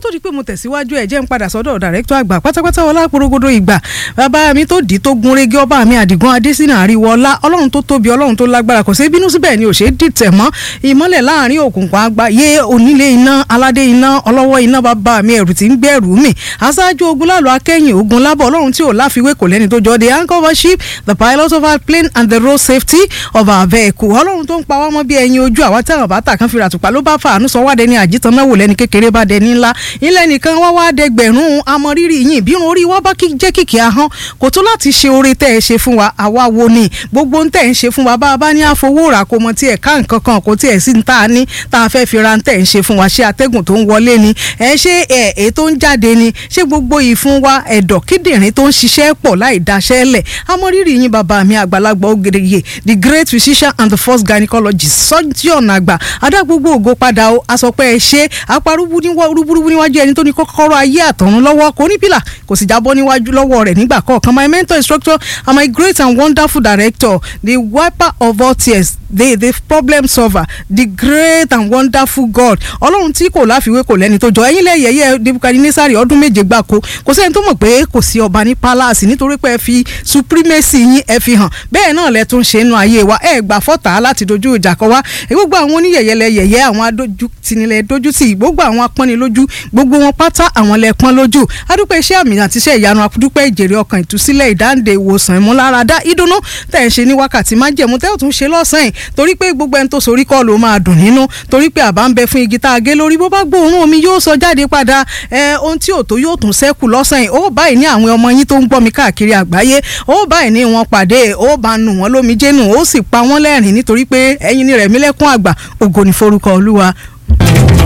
tó di pé mo tẹ̀síwájú ẹ̀ jẹ́ ń padà sọ́dọ̀ dàrẹ́kítọ̀ àgbà pátápátá ọlá porogodo ìgbà bàbá mi tó dì í tó gun régé ọba mi àdìgún adésínà àríwọlá ọlọ́run tó tóbi ọlọ́run tó lágbára kò sí bínú síbẹ̀ ni ò ṣe é dìtẹ̀ mọ́ ìmọ́lẹ̀ láàrin òkùnkùn àgbà yé onílé iná aládé iná ọlọ́wọ́ iná bàbá mi ẹ̀rù tí ń gbẹ̀rù mi aṣáájú ogun lálọ́ akẹ́yìn ogun lábọ̀ ọlọ́run tí ò láfiwé kò lẹ́ni tó jọ the anchor of ship the pilot of our plane and the road safety of our vehicle ọlọ́run tó ń pa wá mọ́ bí ẹyin ojú àwa tí àwọn bàtà kan fi ràtùpà ló bá fàánú sọ wádẹ ní àjítàn náà wò lẹ́ni kékeré bá dẹni ńlá ilẹ̀ nìkan wá wá dẹgbẹ̀rún amọ̀rírì yìí bí irun orí wá bá jẹ́ kìkì ahọ́n kò tó láti ṣe oore tẹ́ ẹ ṣe fún wa àwa wo ni gbogbo ń tẹ̀ ń ṣe fún wa bá a bá ní àfowó rà kó mọ tí ẹ̀ ká nǹkan kan kò tí ẹ̀ sí ń tá a ní tá a fẹ́ fi ra ń tẹ̀ ń ṣe fún wa ṣé atẹ́gùn tó ń wọlé ni ẹ ṣé ẹ èyí tó ń jáde ni ṣé gbogbo ìfun wa ẹ̀dọ̀ kíndìnrín tó ń ṣiṣẹ́ pọ̀ láì daṣẹ́ lẹ̀ amọ̀rírì yín bàbá mi àgbàlagbà ògèrèyè the great physician and the first gynecologist surgeon àgbà adá gbogbo ògo padà o asọpẹ́ ẹ ṣe aparúbú rúburúbú níwájú ẹni tó ní kọ́kọ́rọ́ ayé àtọ̀run lọ́wọ́ kò ní pìlà kò sì jábọ́ níwájú lọ́wọ́ rẹ̀ nígbà kọ̀ọ̀kan my mentor instructor and my great and wonderful director the wiper of all tears the the problem solver the great and wonderful God ọlọ́run tí kò láfiwé kò lẹ́ni tó jọ ẹ̀yin lẹ́yẹ̀yẹ́ Nebukadnesari ọdún méje gbáko kò sẹ́ni tó mọ̀ pé kò sí ọba ní palace nítorí pé ẹ fi supremacy yín ẹ fi hàn bẹ́ẹ̀ náà lẹ tún ṣe nínú ayé wa ẹ gbà fọ́tà láti dojú ìjà kọ wá gbogbo àwọn oníyẹ̀yẹ́ lẹ́yẹ̀yẹ́ àwọn adójútinilẹ̀ dójútì gbogbo àwọn apọ́nilójú gbogbo wọn pátá àwọn lẹ́pọ́n lójú adúpẹ́ iṣẹ́ àmì àti iṣẹ́ ìyanu adúpẹ́ ìjèrè ọkàn ìtúsílẹ̀ ìdáǹdè ìwòsàn ìmúláradá ìdùnnú tẹ̀ ń ṣe ní wákàtí májẹ̀mú tẹ́ ò tún ṣe lọ́sàn-án torí pé gbogbo ẹni tó sorí kọ́ ló máa dùn nínú torí pé àbá ń bẹ fún igi tá a gé lórí bó bá gbóòórùn omi yóò sọ jáde padà ẹ ohun tí ò tó yóò tún ṣẹ́kù lọ́sàn-án ó báyìí ní àwọn ọmọ yín tó ń gbọ́ mi káàkiri àgbáyé ó báyìí ní wọn pàdé ó bá nù wọn lómi jẹ́nu ó sì pa wọ́n lẹ́rìn nítorí pé ẹ̀yin ni rẹ̀mílẹ́kún àgbà ògo ní forúkọ olúwa